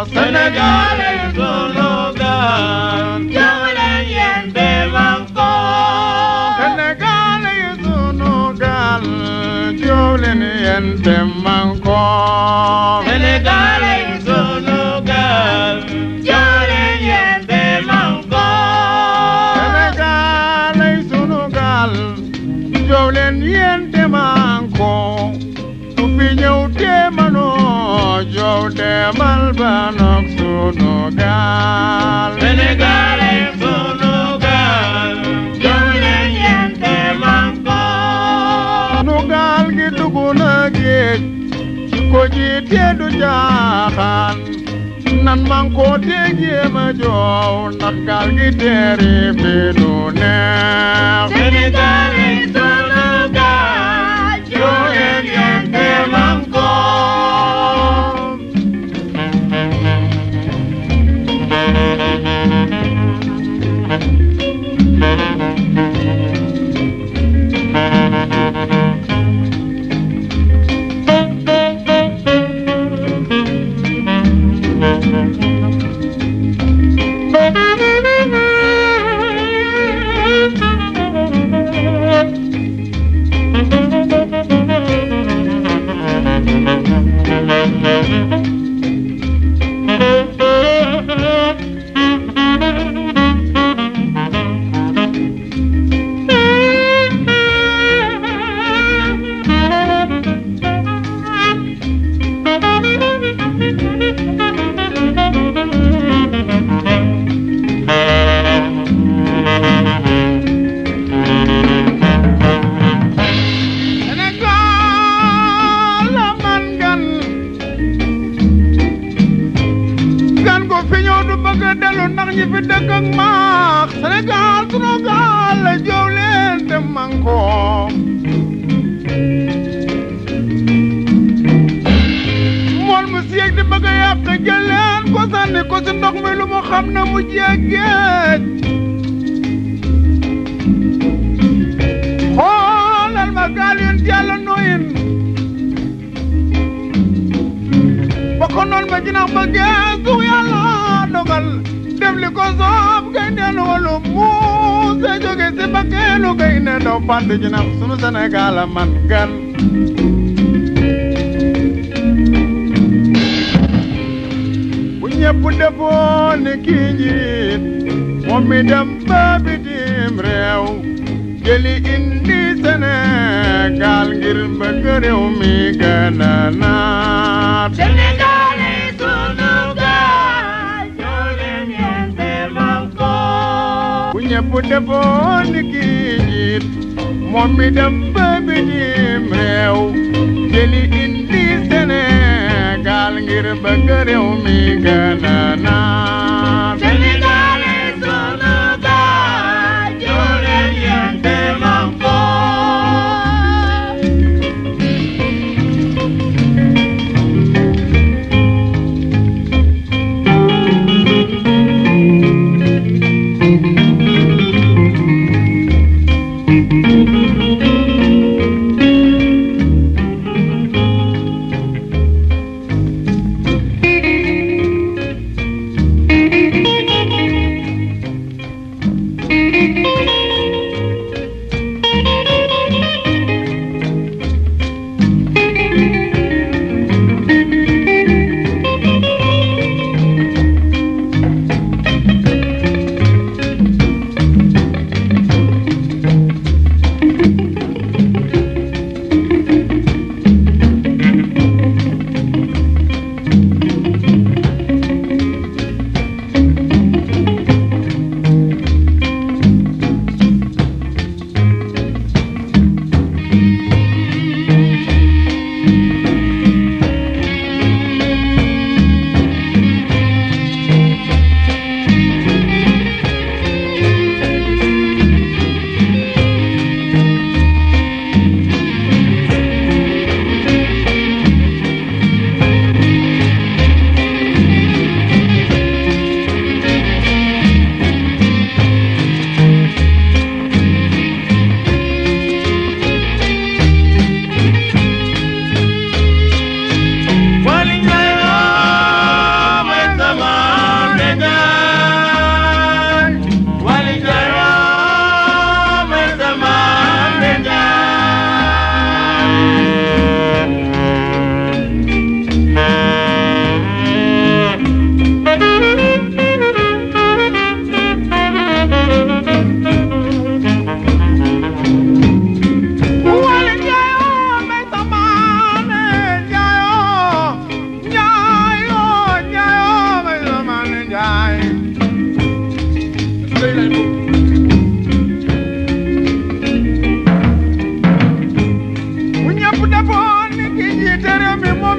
Sénégal ay sunu gaal jóg leen yéen te man ko Sénégal ay sunu gaal jóg leen yéen te man ko Sénégal ay sunu gaal jóg leen yéen te man ko Sénégal ay sunu gaal jóg leen yéen te man ko su fi ñëw te manoo jóg demal ba nok sunu gaal Sénégal ay sunu gaal jóg leen yéen te man ko nu gaal gi dugg na géej ci ko ji te du jaaxaan nan man ko te jéem a joow ndax gaal gi teeri fi nu neex Sénégal ay sunu gaal jóg leen yéen te man ko Sénégal la man gan gan ko fi ñëw du bëgg a dellu ndax ñi fi dëkk ak maax Sénégal sunu gaal la jóg leen te man ko mool mu siyeeg di bëgg a yàq jël leen ko sànni ko si ndox mi lu mu xam ne mu jeeg géej xoolal ma gaal yoon yàlla nooyin ba ko noon ma jinax ba geesu yàlla dogal def li ko soob gay neen walu muuse jóge si ba keelu gay ne daw fàdd jinax sunu Sénégal a man gan bu ñëpp defoon ni kii njiit moom mi dem ba bitim réew jëli indi Sénégal ngir bëgg réew mi gën a naat Sénégal ay sunu gaal jóg leen yéen te man ko bu ñëpp defoon ni kii njiit moom mi dem ba bitim réew jëli indi Sénégal ngir bëgg réew mi gën a naat Sénégal ay sunu gaal jóg leen yéen te man ko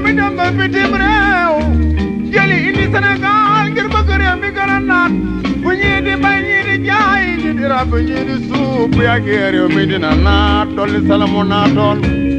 mi dem ba bitim réew jëli indi Sénégal ngir bëgg réew mi gën a naat bu ñii di bay ñii di jaay ñii di rab ñii di suuf bu yàggee réew mi dina naat dolli salamu naatoon